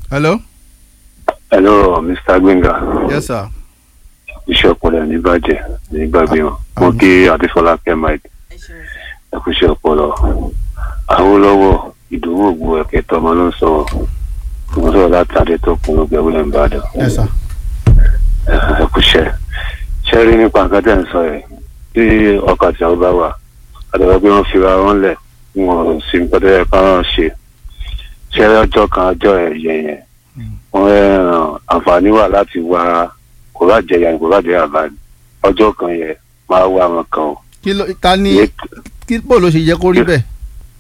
hello. hello mr gbẹngà yes sir. iṣẹ́ ọpọlọ ní bàjẹ́ ní gbàgbé wọn mo kí adéfọlákẹ́ mike ẹkúṣẹ́ ọpọlọ Awólọ́wọ̀ ìdòwò ògbó ẹ̀kẹ́ tọmọ ló ń sọ̀rọ̀ mo sọ̀rọ̀ láti adétọ́kùn ló gbẹ̀wò lẹ́ ń bàdàn yes sir. ẹkúṣẹ́ ṣe rí nípa nǹkan tẹ̀ ń sọ yẹn tí ọkọ̀ àti àwọn bá wà àdàbà pé wọ́n fira wọn lẹ̀ wọn ò sí nǹkan tó yẹ ká wọn ṣe ṣe rí ọjọ́ kan ọjọ́ ẹ̀yẹ yẹn wọ́n ẹ̀ràn àǹfààní wà láti wá kò bá jẹ yàn kò bá jẹ àbá ọjọ́ kan yẹn máa wá wọn kan o. kí ló ta ni kí bó ló ṣe yẹ kó rí bẹ́ẹ̀.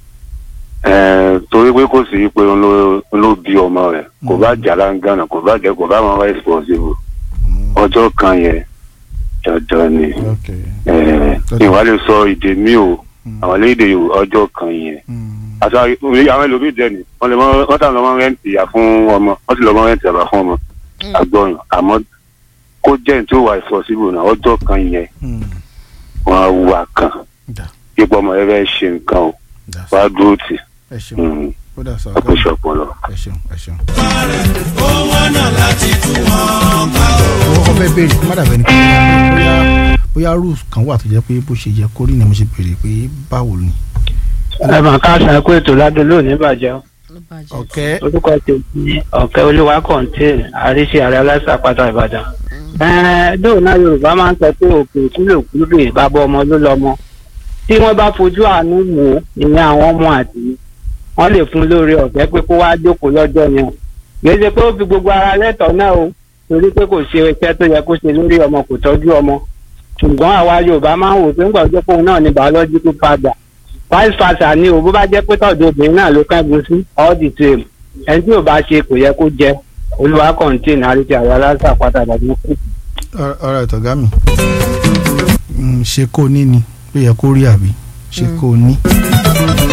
Ẹ̀ẹ́n, torí pé kò sí pé òun ló- òun ló bí ọmọ rẹ̀ kò bá jà láǹgànà kò bá jẹ kò bá wọn responsible ọjọ́ kan yẹn dandan ni ẹ̀ẹ́n, ìwà lè sọ èdè mi o àwọn lédè ọjọ́ kan yẹn àti àwọn ẹlòmíì dẹ̀ ni wọ́n lè mọ wọ́n tà lọ́mọ rẹ́ǹtì ìyá fún ọmọ wọ́n sì lọ́mọ rẹ́ǹtì àbá fún ọmọ àgbọ̀yàn àmọ́ kó jẹ́ ní tí ó wà responsible náà ọjọ́ kan yẹn wọ́n á wà kan ipò ọmọ rẹ fẹ́ ṣe nǹkan o wàá dúró tì ẹ ṣeun ó dà sọ ọkọ̀ ìṣọ̀pọ̀lọ. ẹ ṣeun ẹ ṣeun. owó náà láti tún wọn ká o. owó kan fẹ́ béèrè kó má dàbẹ́ ni pé bóyá bóyá rules kan wà tó jẹ́ pé bó ṣe yẹ kó rí ni mo ṣe béèrè pé báwo ni. ẹ mà ká sàkó ètò ládùn lónìí bàjẹ́ o. ọ̀kẹ́ orúkọ tèmi ọ̀kẹ́ olúwa kọ̀ǹtẹ́ẹ̀n àríṣe ààrẹ aláṣàpàtà ìbàdàn. ẹ̀ẹ́n dóò náà yorùbá máa ń sọ pé òkè kúlòkúlò bàbá ọmọ ló lọ́mọ. tí wọ́n bá fojú àánú wò ó ìyẹn àwọn ọmọ àti wọ́n lè fún lóore ọ̀fẹ́ pé kó wáá jókòó lọ́jọ́ yẹn. kì í ṣe pé ó fi gbogbo ara lẹ́tọ̀ọ́ náà o torí pé kò ṣe iṣẹ́ tó yẹ kó ṣe lórí ọmọ kò tọ́jú ọmọ. ṣùgbọ́n àwa yorùbá máa ń wò pé ńgbà ọjọ́ pòun náà ni biological father vice versa ni o bó bá jẹ́ pé tọ̀dọ̀ obìnrin náà ló kẹ́gun sí all the same ẹni tí ò bá ṣe kò yẹ kó jẹ olúwa kọ̀ǹtìn àríkè àwọn aláṣà pátá dàbí kù. ọ̀rọ̀ ìtọ̀gá mi Mm, ṣe kó ní ni ló yẹ kó rí àbí ṣe kó ní.